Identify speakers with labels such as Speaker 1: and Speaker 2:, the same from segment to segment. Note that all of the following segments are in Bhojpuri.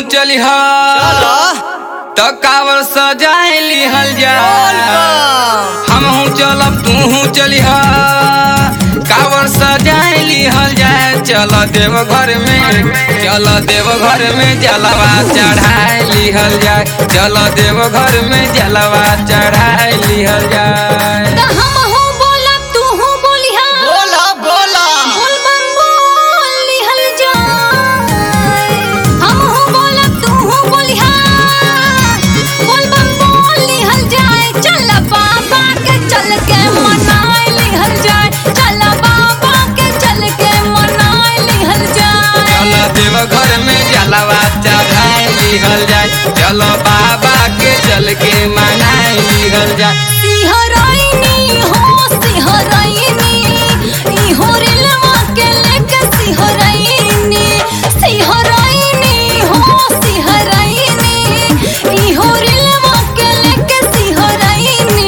Speaker 1: चलिह
Speaker 2: चलो
Speaker 1: त कावर सजाए लिहल जा हमहू चलब तूहू चलिह कावर सजाए लिहल जाए चल देव घर में चल देव घर में जलवा चढ़ाए लिहल जाए चल देव घर में जलवा चढ़ाए लिहल जाए
Speaker 3: त हमहू बोलब तूहू बोलिहा
Speaker 2: बोला बोला
Speaker 3: बोल बम बोल लिहल जाए हमहू बोलब तूहू बोलिहा बोल बम बोल लिहल जाए चल बाबा के चल के मनाए लिहल जाए चल बाबा के चल के मनाए लिहल जाए
Speaker 1: चल देव घर में जलवा चढ़ाए लिहल जाए चलो बाबा के चल के मनाए लिहल जाए
Speaker 3: सिहराइनी हो सिहराइनी ई हो रेलवा के लेके सिहराइनी सिहराइनी हो सिहराइनी ई हो रेलवा के लेके सिहराइनी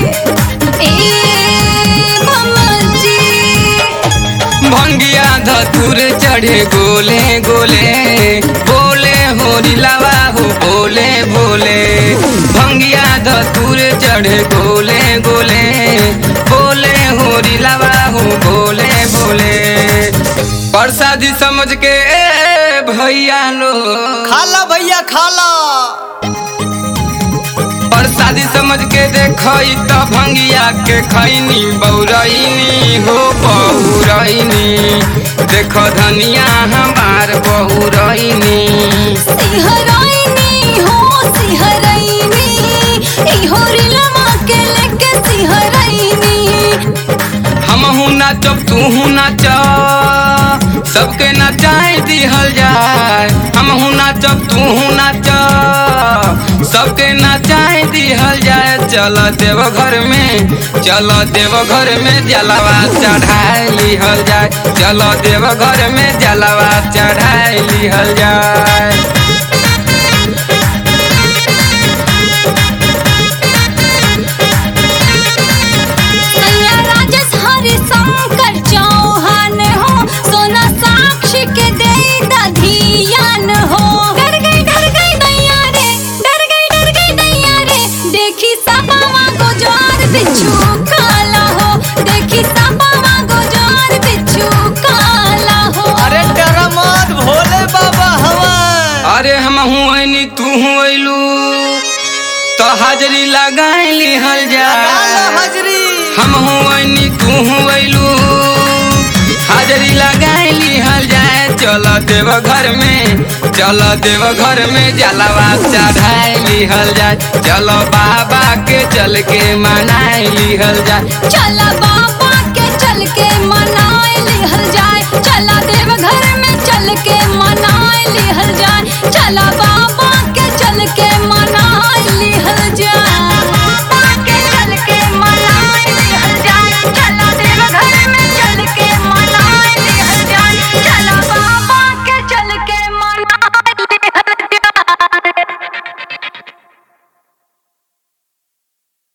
Speaker 3: ए ममजी
Speaker 1: भंगिया धतुर चढ़े गोले गोले बोले होरी लवा हो बोले बोले भंगिया धतुर चढ़े गोले गोले बोले होरी लवा हो बोले बोले प्रसादी समझ के ए भैया लो
Speaker 2: खाला भैया खाला
Speaker 1: प्रसादी समझ के देखई त भंगिया के खैनी बौरैनी हो बहुरैनी देख धनिया हमार बहुरैनी
Speaker 3: सिहराइनी हो सिहराइनी ई हो रेलवा के लेके सिहराइनी
Speaker 1: हमहू नाचब तूहू नाच सबके नचाए दिहल जाए हमहू नाचब तूहू नाच सबके नचाए दिहल जाए चल देव घर में चल देव घर में जलवा चढ़ाए लिहल जाए चल देव घर में जलवा चढ़ाए लिहल जाए
Speaker 3: सैया राजेश हरि शंकर चौहान हो सोना साक्षी के दे दधियान हो डर गई डर गई दैया रे डर गई डर गई दैया रे देखी सपावा गुजार बिच्छू काला हो देखी सपावा गुजार बिच्छू काला हो
Speaker 2: अरे डरा मत भोले बाबा हवन
Speaker 1: अरे हम हुआनी तू हुलू तो हाजरी लगाए लिहल
Speaker 2: काला
Speaker 1: जा
Speaker 2: हजरी
Speaker 1: हम हुआनी तू हुलू हाजरी लगाए लिहल जाए चल देव घर में चल देव घर में जलवा चढ़ाए लिहल जाए चलो बाबा के चल के मनाए लिहल जाए
Speaker 3: चला बाबा के चल के मनाए लिहल जाए चला देव घर में चल के मनाए लिहल जाए चला बाबा